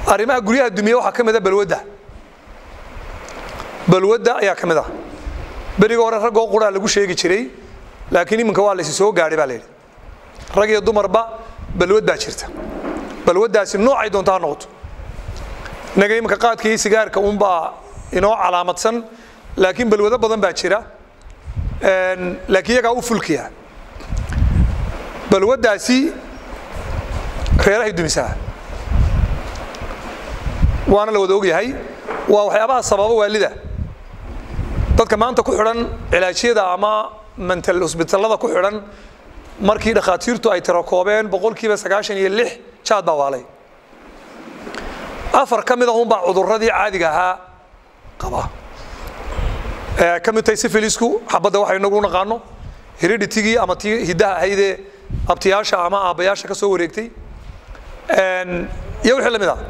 arrimaha guryaha dumiye waxaa ka mid a balwadda balwadda ayaa ka mid ah beriga hore raggoo quraa lagu sheegi jiray laakiin iminka waa laysi soo gaadhay baa la yidhi rag iyo dumarba balwad baa jirta balwaddaasi noocay doonta ha noqoto innaga iminka qaadka iyo sigaarka unbaa inoo calaamadsan laakiin balwado badan baa jira laakiin iyagaa u fulkiya balwaddaasi reerahay dumisaa waana la wada ogyahay waa waxyaabaha sababa waalida dadka maanta ku xidhan cilaajyada ama mental hosbitallada ku xidhan markii dhakhaatiirtu ay tirakoobeen boqolkiiba sagaashan iyo lix jaad baa waalay afar ka mid ah unbaa cudurradii caadiga ahaa qaba ka mid tahay sifilisku xabadda waxa inagu naqaano heriditigii ama tii hiddaha ahaydee abtiyaasha ama aabbayaasha ka soo wareegtay iyo wixii la mid ah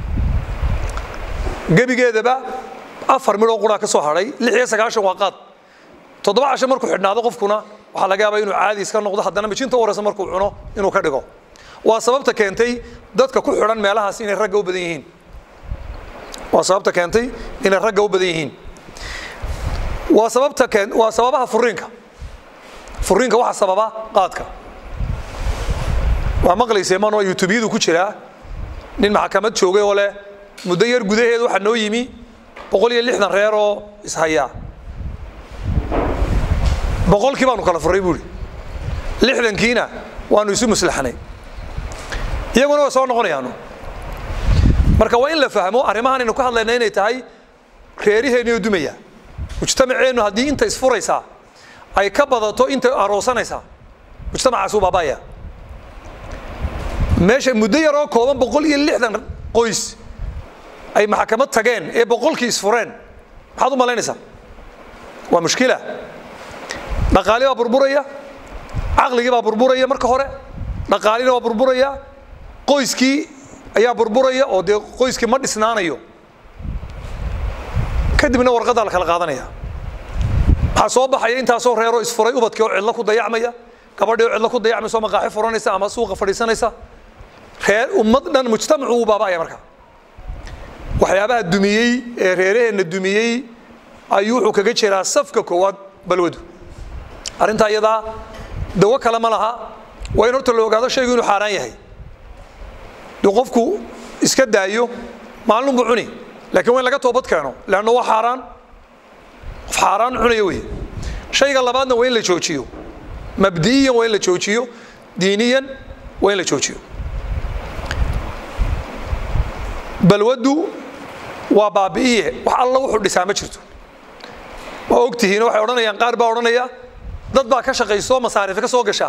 gebigeedaba afar midhoo quraa ka soo hadhay lix iyo sagaashan waa qaad toddoba casho markuu xidhnaado qofkuna waxaa laga yaabaa inuu caadi iska noqdo haddana mijinta u horeysa markuu cuno inuu ka dhigo waa sababta keentay dadka ku xidhan meelahaas inay ragga u badan yihiin waa sababta keentay inay ragga u badan yihiin waa sababta keen waa sababaha furiinka furiinka waxa sababa qaadka waa maqlaysee man waa youtubeyadu ku jiraa nin maxkamad joogay oo leh muddo yar gudaheed waxaa noo yimi boqol iyo lixdan reer oo ishayaa boqolkii baanu kala furay buuri lixdankiina waanu isu muslaxnay iyaguna way soo noqonayaanu marka waa in la fahmo arrimahan aynu ka hadlayna inay tahay reeriheennioo dumaya mujtamaceennu haddii inta isfuraysaa ay ka badato inta aroosanaysaa mujtamacaas uu baabaya meesha muddo yaroo kooban boqol iyo lixdan qoys ay maxkamad tageen ee boqolkii isfureen maxaad u malaynaysaa waa mushkila dhaqaali baa burburaya caqligii baa burburaya marka hore dhaqaalina waa burburaya qoyskii ayaa burburaya oo dee qoyskii ma dhisnaanayo kadibna warqaddaa la kala qaadanaya waxaa soo baxaya intaasoo reeroo isfuray ubadkii oo cidlo ku dayacmaya gabadhii oo cidlo ku dayacmaysa oo maqaaxi furanaysa ama suuqa fadhiisanaysa reer ummad dhan mujtamacu uu baaba'aya marka waxyaabaha dumiyey ee reeraheenna dumiyey ayuu wuxuu kaga jiraa safka koowaad balwadu arrintaa iyadaa dawo kale ma laha waa in horta la ogaado shaygu inuu xaaraan yahay duu qofku iska daayo maalin buu cuni laakiin waa in laga toobad keeno leanna waa xaaraan qof xaaraan cunaya wey shayga labaadna waa in la joojiyo mabdi'iyan waa in la joojiyo diiniyan waa in la joojiyo balwaddu waa baabi'iye wax alla wuxuu dhisaa ma jirto waa ogtihiin waxay odhanayaan qaar baa odhanaya dad baa ka shaqayso masaariif ka soo gashaa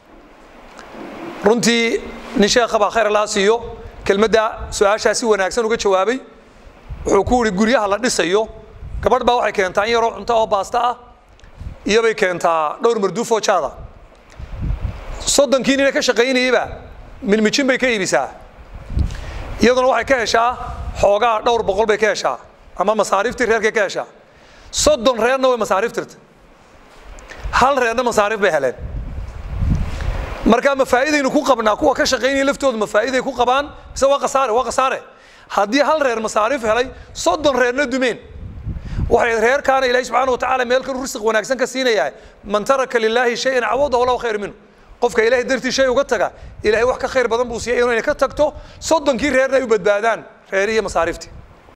runtii nin sheekha baa khayr allaha siiyo kelmadda su-aashaa si wanaagsan uga jawaabay wuxuu ku yidhi guryaha la dhisayo gabadh baa waxay keentaa in yaroo cunto oo baasta ah iyobay keentaa dhowr marduufoo jaada soddonkii nina ka shaqaynayeyba milmijin bay ka iibisaa iyaduna waxay ka heshaa xoogaa dhowr boqol bay ka heshaa ama masaariiftii reerkay ka heshaa soddon reerna way masaariif tirta hal reerna masaariif bay heleen marka ma faa'iidaynu ku qabnaa kuwa ka shaqaynaya laftooda ma faa'iiday ku qabaan mise waa khasaare waa khasaare haddii hal reer masaariif helay soddon reerna dumeen waxay reerkaana ilaahi subxaana wa tacaala meel kan risq wanaagsan ka siinayaa man taraka lilaahi shayan cawadahu lahu khayr minhu qofka ilaahay dartii shay uga taga ilaahay wax ka khayr badan buu siiyay inay ka tagto soddonkii reerna ay u badbaadaan reerihiyo masaariiftii